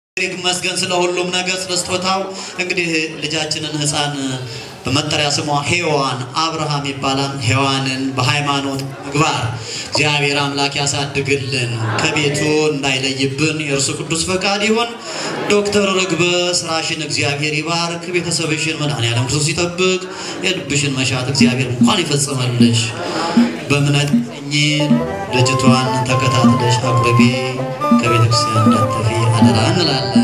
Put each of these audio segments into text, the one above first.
ይመስገን ስለ ሁሉም ነገር ስለ ስጦታው። እንግዲህ ልጃችንን ሕፃን በመጠሪያ ስሟ ሔዋን አብርሃም ይባላል። ሔዋንን በሃይማኖት ምግባር እግዚአብሔር አምላክ ያሳድግልን፣ ከቤቱ እንዳይለይብን የእርሱ ቅዱስ ፈቃድ ይሁን። ዶክተር ርግበ ስራሽን እግዚአብሔር ይባርክ፣ ቤተሰብሽን መድኃኔዓለም ክርስቶስ ይጠብቅ፣ የልብሽን መሻት እግዚአብሔር እንኳን ይፈጽመልሽ። በእምነት እኚ ልጅቷን ተከታትለሽ አቅርቢ፣ ከቤተ ክርስቲያን እንዳትጠፊ አደራ እንላለን።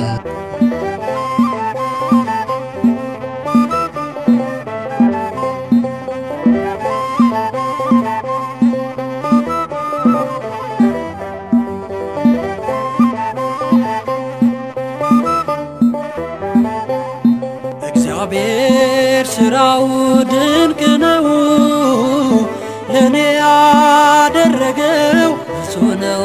እግዚአብሔር ስራው ድንቅ ነው፣ ለእኔ ያደረገው ብዙ ነው።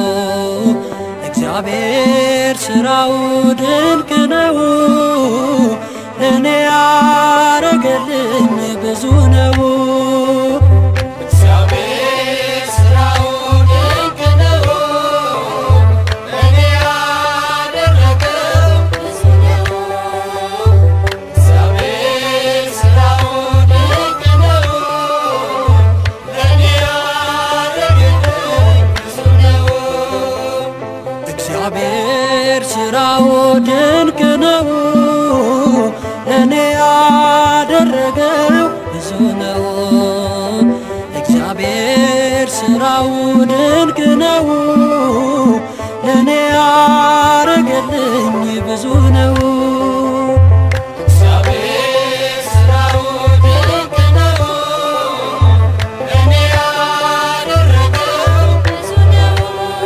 እግዚአብሔር ስራው ድንቅ ነው፣ ለእኔ ያረገልኝ ብዙ ነው። እግዚአብሔር ስራው ድንቅ ነው፣ ለእኔ ያደረገው ብዙ ነው። እግዚአብሔር ስራው ድንቅ ነው፣ ለእኔ ያደረገልኝ ብዙ ነው። እግዚአብሔር ስራው ድንቅ ነው፣ ለእኔ ያደረገው ብዙ ነው። እግዚአብሔር ስራው ድንቅ ነው፣ ለእኔ ያረገልኝ ብዙ ነው። እግዚአብሔር ስራው ድንቅ ነው፣ ለእኔ ያደረገው ብዙ ነው።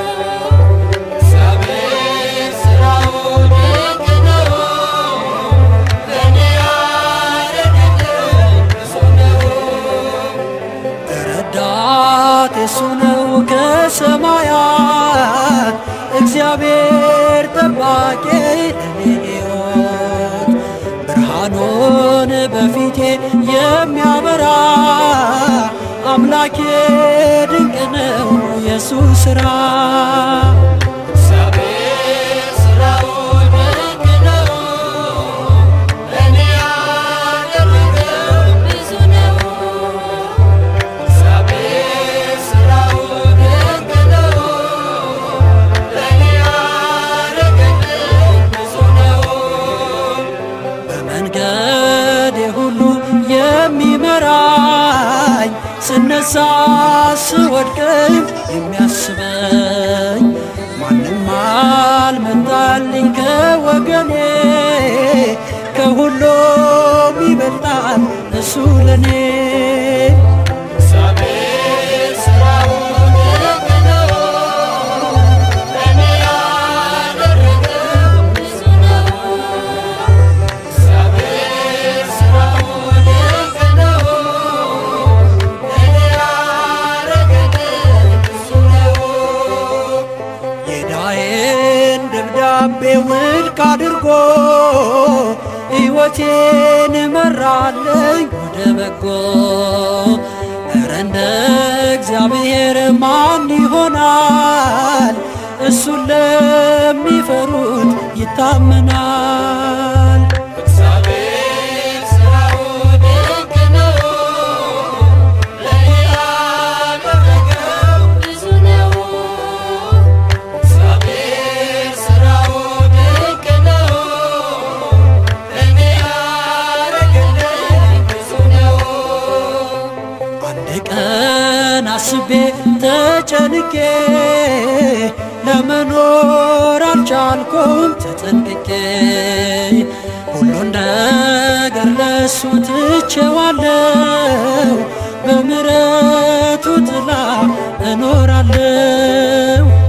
እግዚአብሔር ስራው ድንቅ ነው፣ ለእኔ ያደረገው ብዙ ነው። ረዳት የሱ ነው ከሰማያት እግዚአብሔር ጠባቂ ለኔ ሕይወት ብርሃኑን በፊቴ የሚያበራ አምላኬ ድንቅ ነው የሱ ሥራ። እግዚአብሔር ሥራው ድንቅ ነው፣ ለእኔ ያደረገው ብዙ ነው። እግዚአብሔር ሥራው ድንቅ ነው፣ ለእኔ ያደረገልኝ ብዙ ነው። በመንገዴ ሁሉ የሚመራኝ ስነሳ ስወድቅም የሚያስበኝ ማንም አልመጣልኝ ከወገኔ ከሁሉም ይበልጣል እሱ ለኔ። እግዚአብሔር ሥራው ድንቅ ነው፣ ለእኔ ያደረገው ብዙ ነው። እግዚአብሔር ሥራው ድንቅ ነው፣ ለእኔ ያደረገልኝ ብዙ ነው። የዕዳዬን ደብዳቤ ውድቅ አድርጎ ሕይወቴን መራለኝ ወደ በጎ። ኧረ እንደ እግዚአብሔር ማን ይሆናል? እሱን ለሚፈሩት ይታመናል። እግዚአብሔር ሥራው ድንቅ ነው፣ ለእኔ ያደረገው ብዙ ነው። እግዚአብሔር ሥራው ድንቅ ነው፣ ለእኔ ያደረገልኝ ብዙ ነው። አንድ ቀን አስቤ ተጨንቄ ለመኖር አልቻልኩም ተጠንቅቄ ሁሉን ነገር ለሱ ትቼዋለሁ በምሕረቱ ጥላ እኖራለሁ።